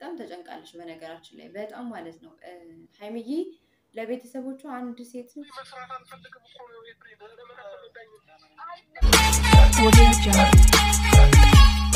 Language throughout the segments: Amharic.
በጣም ተጨንቃለች። በነገራችን ላይ በጣም ማለት ነው እ፣ ሀይሚዬ ለቤተሰቦቿ አንድ ሴት ልጅ መስራት አልፈልግም እኮ ነው ኤፍሬም። ለምን አትረዳኝም? Audio Jungle.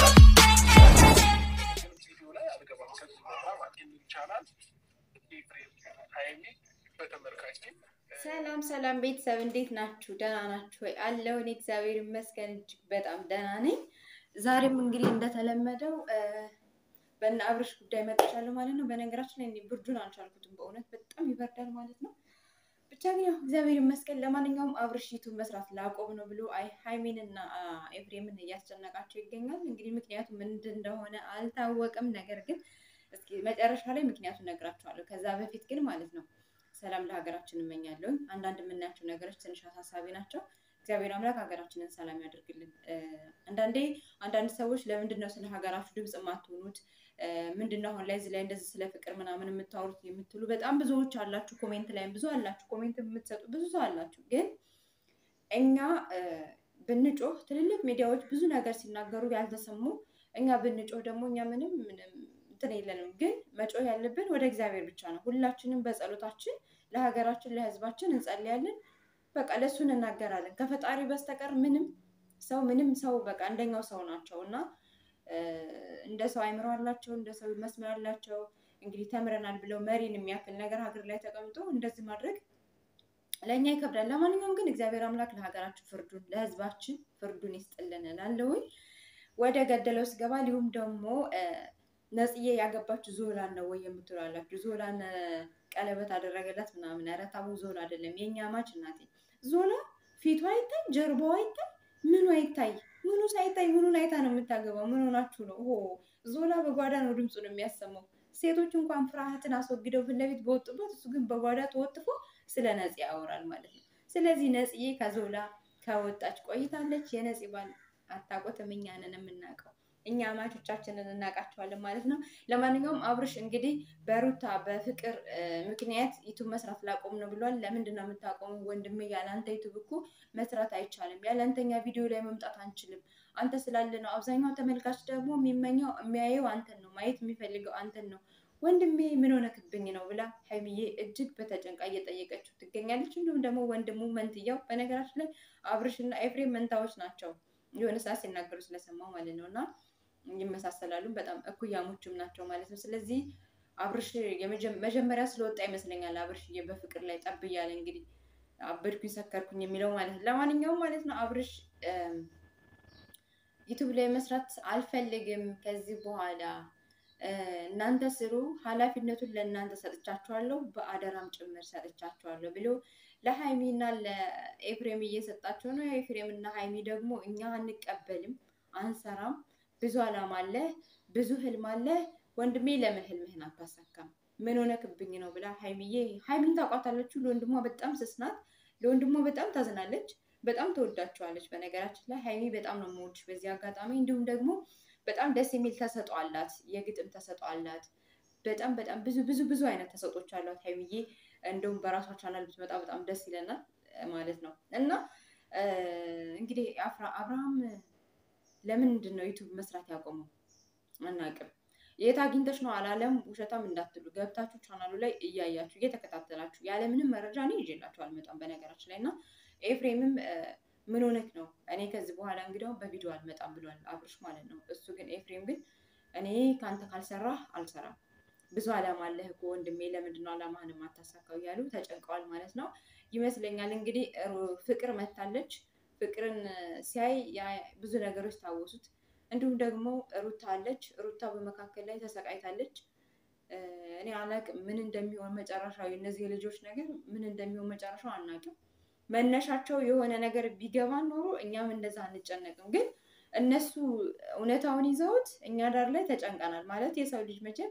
ቪዲዮ ላይ አልገባም። ከዚህ በኋላ ማለት ይቻላል ኤፍሬም ሀይሚ በተመልካች ፊት ሰላም ሰላም ቤተሰብ እንዴት ናችሁ? ደህና ናችሁ ወይ? አለሁ እኔ እግዚአብሔር ይመስገን እጅግ በጣም ደህና ነኝ። ዛሬም እንግዲህ እንደተለመደው እ፣ በእነ አብርሽ ጉዳይ መጥቻለሁ ማለት ነው። በነገራችን ላይ እኔ ብርዱን አልቻልኩትም፣ በእውነት በጣም ይበርዳል ማለት ነው። ብቻ ግን ያው እግዚአብሔር ይመስገን። ለማንኛውም አብርሽ ዩቱብ መስራት ላቆም ነው ብሎ አይ ሀይሚንና አ፣ ኤፍሬምን እያስጨነቃቸው ይገኛል። እንግዲህ ምክንያቱ ምንድን እንደሆነ አልታወቅም። ነገር ግን እስኪ መጨረሻ ላይ ምክንያቱን ነግራቸዋለሁ። ከዛ በፊት ግን ማለት ነው ሰላም ለሀገራችን እመኛለሁ። አንዳንድ የምናያቸው ነገሮች ትንሽ አሳሳቢ ናቸው። እግዚአብሔር አምላክ ሀገራችንን ሰላም ያደርግልን። እ፣ አንዳንዴ አንዳንድ ሰዎች ለምንድን ነው ስለ ሀገራችሁ ድምፅ የማትሆኑት? እ፣ ምንድን ነው አሁን ላይ እዚህ ላይ እንደዚህ ስለ ፍቅር ምናምን የምታወሩት የምትሉ በጣም ብዙዎች አላችሁ። ኮሜንት ላይም ብዙ አላችሁ። ኮሜንት የምትሰጡ ብዙ ሰው አላችሁ። ግን እኛ እ፣ ብንጮህ ትልልቅ ሚዲያዎች ብዙ ነገር ሲናገሩ ያልተሰሙ እኛ ብንጮህ ደግሞ እኛ ምንም ምንም እንትን የለንም። ግን መጮህ ያለብን ወደ እግዚአብሔር ብቻ ነው። ሁላችንም በጸሎታችን ለሀገራችን ለሕዝባችን እንጸልያለን። በቃ ለእሱ እንናገራለን። ከፈጣሪ በስተቀር ምንም ሰው ምንም ሰው በቃ እንደኛው ሰው ናቸው እና እ፣ እንደ ሰው አይምሮ አላቸው፣ እንደ ሰው መስመር አላቸው። እንግዲህ ተምረናል ብለው መሪን የሚያክል ነገር ሀገር ላይ ተቀምጦ እንደዚህ ማድረግ ለእኛ ይከብዳል። ለማንኛውም ግን እግዚአብሔር አምላክ ለሀገራችን ፍርዱን ለሕዝባችን ፍርዱን ይስጥልን እላለሁኝ። ወደ ገደለው ስገባ ሊሁም ደግሞ እ፣ ነጽዬ ያገባችሁ ዞላን ነው ወይ የምትላላችሁ? ዞላን እ፣ ቀለበት አደረገላት ምናምን። ኧረ ታቡ ዞላ አይደለም የእኛ ማች እናቴ። ዞላ ፊቷ አይታይ፣ ጀርባዋ አይታይ፣ ምኑ አይታይ፣ ምኑ ሳይታይ ምኑን አይታ ነው የምታገባው? ምን ሆናችሁ ነው? ሆ ዞላ በጓዳ ነው ድምፁን የሚያሰማው። ሴቶች እንኳን ፍርሃትን አስወግደው ፊት ለፊት በወጡበት፣ እሱ ግን በጓዳ ተወጥፎ ስለ ነጽ ያወራል ማለት ነው። ስለዚህ ነጽዬ ከዞላ ከወጣች ቆይታለች። የነጽ ባል አታውቁትም፣ እኛ ነን የምናውቀው። እኛ አማቾቻችንን እናውቃቸዋለን ማለት ነው። ለማንኛውም አብርሽ እንግዲህ በሩታ በፍቅር እ፣ ምክንያት ዩቱብ መስራት ላቆም ነው ብሏል። ለምንድን ነው የምታቆሙ ወንድሜ? ያለአንተ ዩቱብ እኮ መስራት አይቻልም። ያለአንተኛ ቪዲዮ ላይ መምጣት አንችልም። አንተ ስላለ ነው። አብዛኛው ተመልካች ደግሞ የሚመኘው የሚያየው አንተን ነው፣ ማየት የሚፈልገው አንተን ነው። ወንድሜ ምን ሆነክብኝ ነው ብላ ሀይሚዬ እጅግ በተጨንቃ እየጠየቀችው ትገኛለች። እንዲሁም ደግሞ ወንድሙ መንትያው፣ በነገራችን ላይ አብርሽና ኤፍሬም መንታዎች ናቸው። የሆነ ሰዓት ሲናገሩ ስለሰማው ማለት ነው እና ይመሳሰላሉ። በጣም እኩያሞችም ናቸው ማለት ነው። ስለዚህ አብርሽ የመጀ- መጀመሪያ ስለወጣ ይመስለኛል አብርሽዬ በፍቅር ላይ ጠብ እያለ እንግዲህ አበድኩኝ ሰከርኩኝ የሚለው ማለት ነው። ለማንኛውም ማለት ነው አብርሽ እም፣ ዩቱብ ላይ መስራት አልፈልግም ከዚህ በኋላ እ፣ እናንተ ስሩ፣ ኃላፊነቱን ለእናንተ ሰጥቻችኋለሁ፣ በአደራም ጭምር ሰጥቻችኋለሁ ብሎ ለሀይሚ እና ለኤፍሬም እየሰጣቸው ነው። ኤፍሬም እና ሀይሚ ደግሞ እኛ አንቀበልም፣ አንሰራም፣ ብዙ አላማ አለ፣ ብዙ ህልም አለ። ወንድሜ ለምን ህልምህን አታሳካም? ምን ሆነክብኝ ነው ብላ ሀይሚዬ ሀይሚን ታውቋታለችሁ። ለወንድሟ በጣም ስስ ናት። ለወንድሟ በጣም ታዝናለች። በጣም ተወዳቸዋለች። በነገራችን ላይ ሀይሚ በጣም ነው የምወድሽ በዚህ አጋጣሚ። እንዲሁም ደግሞ በጣም ደስ የሚል ተሰጥኦ አላት፣ የግጥም ተሰጥኦ አላት። በጣም በጣም ብዙ ብዙ ብዙ አይነት ተሰጦች አሏት ሀይሚዬ። እንደውም በራሷ ቻናል ብትመጣ በጣም ደስ ይለናል እ፣ ማለት ነው እና እ፣ እንግዲህ አፍራ- አብርሃም ለምንድን ነው ዩቱብ መስራት ያቆመው? አናውቅም። የት አግኝተሽ ነው አላለም። ውሸታም እንዳትሉ ገብታችሁ ቻናሉ ላይ እያያችሁ እየተከታተላችሁ ያለምንም መረጃ እኔ ይዤላችሁ አልመጣም በነገራችን ላይ እና ኤፍሬምም እ፣ ምን ሆነክ ነው እኔ ከዚህ በኋላ እንግዲያው በቪዲዮ አልመጣም ብሏል አብርሽ ማለት ነው። እሱ ግን ኤፍሬም ግን እኔ ከአንተ ካልሰራህ አልሰራም ብዙ አላማ አለህ እኮ ወንድሜ፣ ለምንድን ነው አላማህን የማታሳካው እያሉ ተጨንቀዋል ማለት ነው ይመስለኛል። እንግዲህ ሩ- ፍቅር መታለች። ፍቅርን ሲያይ ያ- ብዙ ነገሮች ታወሱት። እንዲሁም ደግሞ ሩታ አለች። ሩታ በመካከል ላይ ተሰቃይታለች። እ፣ እኔ አላቅም ምን እንደሚሆን መጨረሻው የእነዚህ ልጆች ነገር ምን እንደሚሆን መጨረሻው አናውቅም። መነሻቸው የሆነ ነገር ቢገባን ኖሮ እኛም እንደዛ አንጨነቅም። ግን እነሱ እውነታውን ይዘውት እኛ ዳር ላይ ተጨንቀናል ማለት የሰው ልጅ መቼም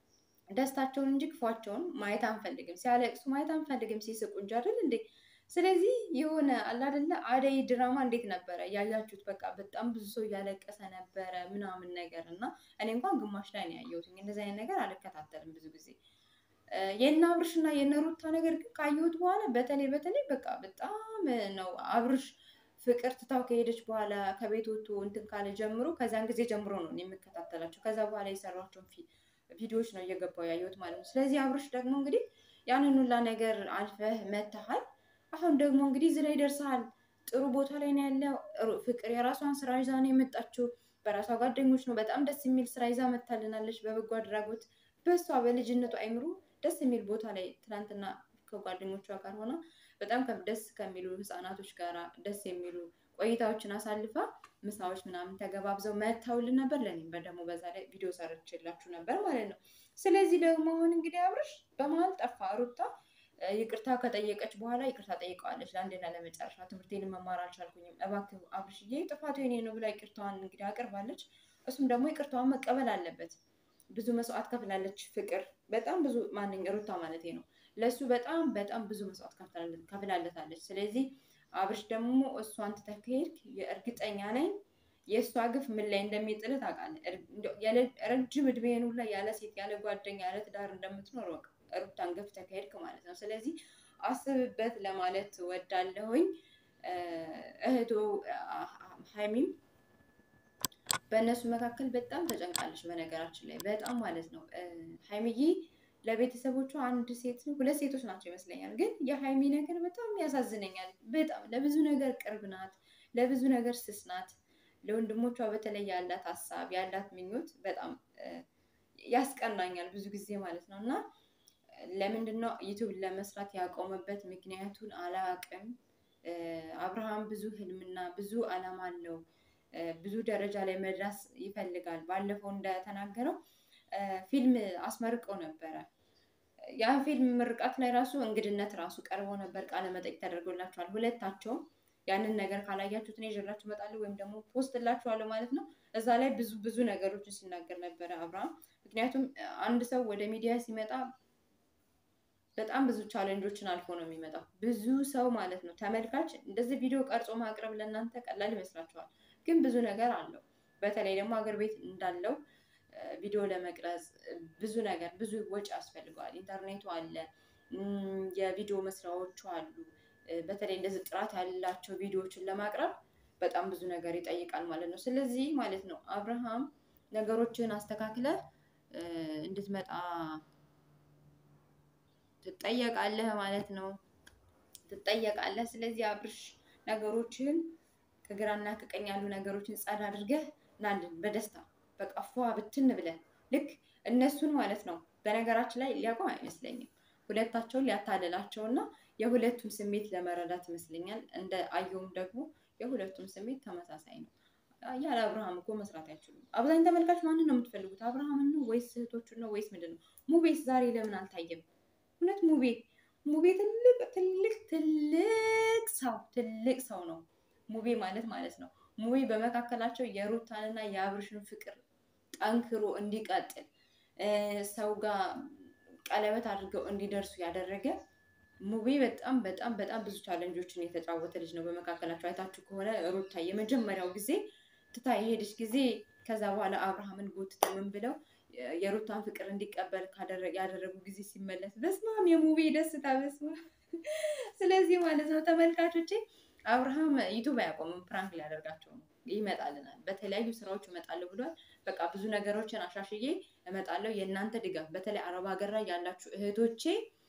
ደስታቸውን እንጂ ክፏቸውን ማየት አንፈልግም። ሲያለቅሱ ማየት አንፈልግም፣ ሲስቁ እንጂ አይደል እንዴ? ስለዚህ የሆነ አለ አይደለ አደይ ድራማ እንዴት ነበረ ያያችሁት? በቃ በጣም ብዙ ሰው እያለቀሰ ነበረ ምናምን ነገር እና እኔ እንኳን ግማሽ ላይ ነው ያየሁት። እንደዚህ አይነት ነገር አልከታተልም ብዙ ጊዜ። እ፣ የእነ አብርሽ እና የእነ ሩታ ነገር ግን ካየሁት በኋላ በተለይ በተለይ በቃ በጣም ነው አብርሽ ፍቅር ትታው ከሄደች በኋላ ከቤት ወጥቶ እንትን ካለ ጀምሮ ከዛን ጊዜ ጀምሮ ነው እኔ የምከታተላቸው። ከዛ በኋላ የሰሯቸውን ፊ ቪዲዮዎች ነው እየገባው ያየሁት ማለት ነው። ስለዚህ አብርሽ ደግሞ እንግዲህ ያንን ሁላ ነገር አልፈህ መተሃል። አሁን ደግሞ እንግዲህ እዚህ ላይ ደርሰሃል። ጥሩ ቦታ ላይ ነው ያለው። ሩ- ፍቅር የራሷን ስራ ይዛ ነው የመጣችው። በራሷ ጓደኞች ነው በጣም ደስ የሚል ስራ ይዛ መታልናለች። በበጎ አድራጎት በሷ በልጅነቱ አይምሮ ደስ የሚል ቦታ ላይ ትናንትና ከጓደኞቿ ጋር ሆና በጣም ከ- ደስ ከሚሉ ህፃናቶች ጋር ደስ የሚሉ ቆይታዎችን አሳልፋ ምሳዎች ምናምን ተገባብዘው መተውልን ነበር። ለእኔም ደግሞ በዛ ላይ ቪዲዮ ሰርችላችሁ ነበር ማለት ነው። ስለዚህ ደግሞ አሁን እንግዲህ አብርሽ በመሀል ጠፋ። ሩታ እ፣ ይቅርታ ከጠየቀች በኋላ ይቅርታ ጠይቀዋለች። ለአንዴና ለመጨረሻ ትምህርቴን መማር አልቻልኩኝም፣ እባክህ አብርሽዬ ጥፋቱ የኔ ነው ብላ ይቅርታዋን እንግዲህ አቅርባለች። እሱም ደግሞ ይቅርታዋን መቀበል አለበት። ብዙ መስዋዕት ከፍላለች። ፍቅር በጣም ብዙ ማንኛ ሩታ ማለት ነው ለእሱ በጣም በጣም ብዙ መስዋዕት ከፍላለ- ከፍላለታለች። ስለዚህ አብርሽ ደግሞ እሷን ትተህ ከሄድክ የእርግጠኛ ነኝ የእሷ ግፍ ምን ላይ እንደሚጥልህ ታውቃለህ። እር- እንደው ያለ- ረጅም እድሜህን ሁላ ያለ ሴት ያለ ጓደኛ ያለ ትዳር እንደምትኖር ወቅ ሩታን ገፍተህ ከሄድክ ማለት ነው። ስለዚህ አስብበት ለማለት ወዳለሁኝ። እህቶ ሀይሚም በእነሱ መካከል በጣም ተጨንቃለች። በነገራችን ላይ በጣም ማለት ነው እ፣ ሀይሚዬ ለቤተሰቦቿ አንድ ሴት ሁለት ሴቶች ናቸው ይመስለኛል። ግን የሀይሚ ነገር በጣም ያሳዝነኛል። በጣም ለብዙ ነገር ቅርብ ናት፣ ለብዙ ነገር ስስ ናት። ለወንድሞቿ በተለይ ያላት ሀሳብ ያላት ምኞት በጣም እ፣ ያስቀናኛል ብዙ ጊዜ ማለት ነው እና ለምንድን ነው ዩቱብ ለመስራት ያቆመበት ምክንያቱን አላቅም። እ፣ አብርሃም ብዙ ህልምና ብዙ አላማ አለው። እ፣ ብዙ ደረጃ ላይ መድረስ ይፈልጋል። ባለፈው እንደተናገረው እ፣ ፊልም አስመርቀው ነበረ። ያ ፊልም ምርቃት ላይ ራሱ እንግድነት ራሱ ቀርበው ነበር። ቃለ መጠይቅ ተደርጎላቸዋል። ሁለታቸውም ያንን ነገር ካላያችሁት እኔ ይዤላችሁ እመጣለሁ ወይም ደግሞ ፖስት ላችኋለሁ ማለት ነው። እዛ ላይ ብዙ ብዙ ነገሮችን ሲናገር ነበረ አብርሃም። ምክንያቱም እ፣ አንድ ሰው ወደ ሚዲያ ሲመጣ በጣም ብዙ ቻሌንጆችን አልፎ ነው የሚመጣው። ብዙ ሰው ማለት ነው ተመልካች እንደዚህ ቪዲዮ ቀርጾ ማቅረብ ለእናንተ ቀላል ይመስላችኋል፣ ግን ብዙ ነገር አለው። በተለይ ደግሞ ሀገር ቤት እንዳለው እ፣ ቪዲዮ ለመቅረጽ እ፣ ብዙ ነገር ብዙ ወጪ ያስፈልገዋል። ኢንተርኔቱ አለ፣ እም፣ የቪዲዮ መስሪያዎቹ አሉ። እ፣ በተለይ እንደዚህ ጥራት ያላቸው ቪዲዮዎችን ለማቅረብ በጣም ብዙ ነገር ይጠይቃል ማለት ነው። ስለዚህ ማለት ነው አብርሃም ነገሮችን አስተካክለ እ፣ እንድትመጣ ትጠየቃለህ ማለት ነው። ትጠየቃለህ። ስለዚህ አብርሽ ነገሮችን ከግራና ከቀኝ ያሉ ነገሮችን ጸዳ አድርገህ ናልን በደስታ በቃ ፏ ብትን ብለህ ልክ እነሱን ማለት ነው። በነገራችን ላይ ሊያውቀው አይመስለኝም ሁለታቸውን ሊያታልላቸውና የሁለቱም ስሜት ለመረዳት ይመስለኛል። እንደ አየውም ደግሞ የሁለቱም ስሜት ተመሳሳይ ነው። ያለ አብርሃም እኮ መስራት አይችሉም። አብዛኛው ተመልካች ማንን ነው የምትፈልጉት? አብርሃምን ነው ወይስ እህቶቹን ነው ወይስ ምንድን ነው? ሙቤስ ዛሬ ለምን አልታየም? እውነት ሙቤ ሙቤ ትልቅ ትልቅ ትልቅ ሰው ትልቅ ሰው ነው ሙቤ ማለት ማለት ነው። ሙቤ በመካከላቸው የሩታንና የአብርሽን ፍቅር ጠንክሮ እንዲቀጥል እ፣ ሰው ጋር ቀለበት አድርገው እንዲደርሱ ያደረገ ሙቤ በጣም በጣም በጣም ብዙ ቻለንጆችን የተጫወተ ልጅ ነው። በመካከላቸው አይታችሁ ከሆነ ሩታ የመጀመሪያው ጊዜ ትታ የሄደች ጊዜ ከዛ በኋላ አብርሃምን ጎትተው ምን ብለው የሩታን ፍቅር እንዲቀበል ካደረ- ያደረጉ ጊዜ ሲመለስ በስማም የሙቤ ደስታ በስማ ስለዚህ ማለት ነው ተመልካቾቼ አብርሃም ዩቱብ አያቆምም ፕራንክ ሊያደርጋቸው ነው ይመጣልናል በተለያዩ ስራዎች እመጣለሁ ብሏል በቃ ብዙ ነገሮችን አሻሽዬ እመጣለሁ የእናንተ ድጋፍ በተለይ አረብ ሀገር ላይ ያላችሁ እህቶቼ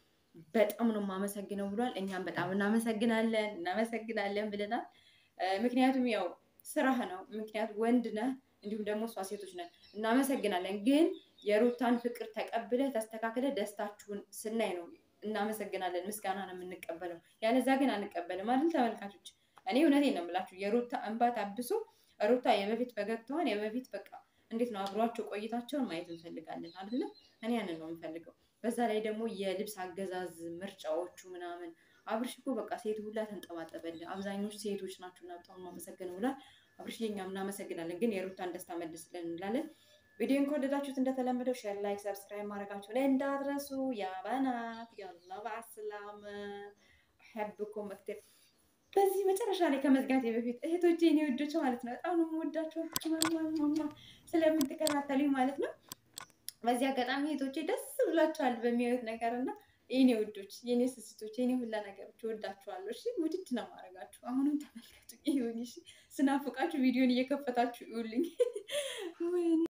በጣም ነው የማመሰግነው ብሏል እኛም በጣም እናመሰግናለን እናመሰግናለን ብለናል እ፣ ምክንያቱም ያው ስራህ ነው ምክንያቱም ወንድ ነህ እንዲሁም ደግሞ እሷ ሴቶች ነን እናመሰግናለን ግን የሩታን ፍቅር ተቀብለ ተስተካክለ ደስታችሁን ስናይ ነው እናመሰግናለን ምስጋና ነው የምንቀበለው ያለዛ ግን አንቀበልም አይደል ተመልካቾች እኔ እውነቴን ነው የምላችሁ የሩታ እንባ ታብሶ ሩታ የበፊት ፈገግታዋን የበፊት በቃ እንዴት ነው አብሯቸው ቆይታቸውን ማየት እንፈልጋለን አይደለ እኔ ያንን ነው የምፈልገው በዛ ላይ ደግሞ የልብስ አገዛዝ ምርጫዎቹ ምናምን አብርሽ እኮ በቃ ሴት ሁላ ተንጠባጠበልን አብዛኞቹ ሴቶች ናቸው እና በጣም የማመሰግነው ብሏል አብርሽ እኛም እናመሰግናለን ግን የሩታን ደስታ መልስልን እንላለን ቪዲዮን ከወደዳችሁት እንደተለመደው ሼር ላይክ ሰብስክራይብ ማድረጋችሁን እንዳትረሱ ያ በናት ያላ በአስላም አሕብኩም መክትር በዚህ መጨረሻ ላይ ከመዝጋቴ በፊት እህቶቼ የኔ ወዶች ማለት ነው በጣም ነው የምወዳቸው ማማ ስለምትከታተሉኝ ማለት ነው በዚህ አጋጣሚ እህቶቼ ደስ ብላችኋል በሚያዩት ነገር እና የኔ ውዶች የኔ ስስቶች የኔ ሁላ ነገሮች ወዳችኋለሁ እሺ ውድድ ነው ማድረጋችሁ አሁንም ተመልከቱ ይሁን እሺ ስናፍቃችሁ ቪዲዮን እየከፈታችሁ ይውልኝ ወይኔ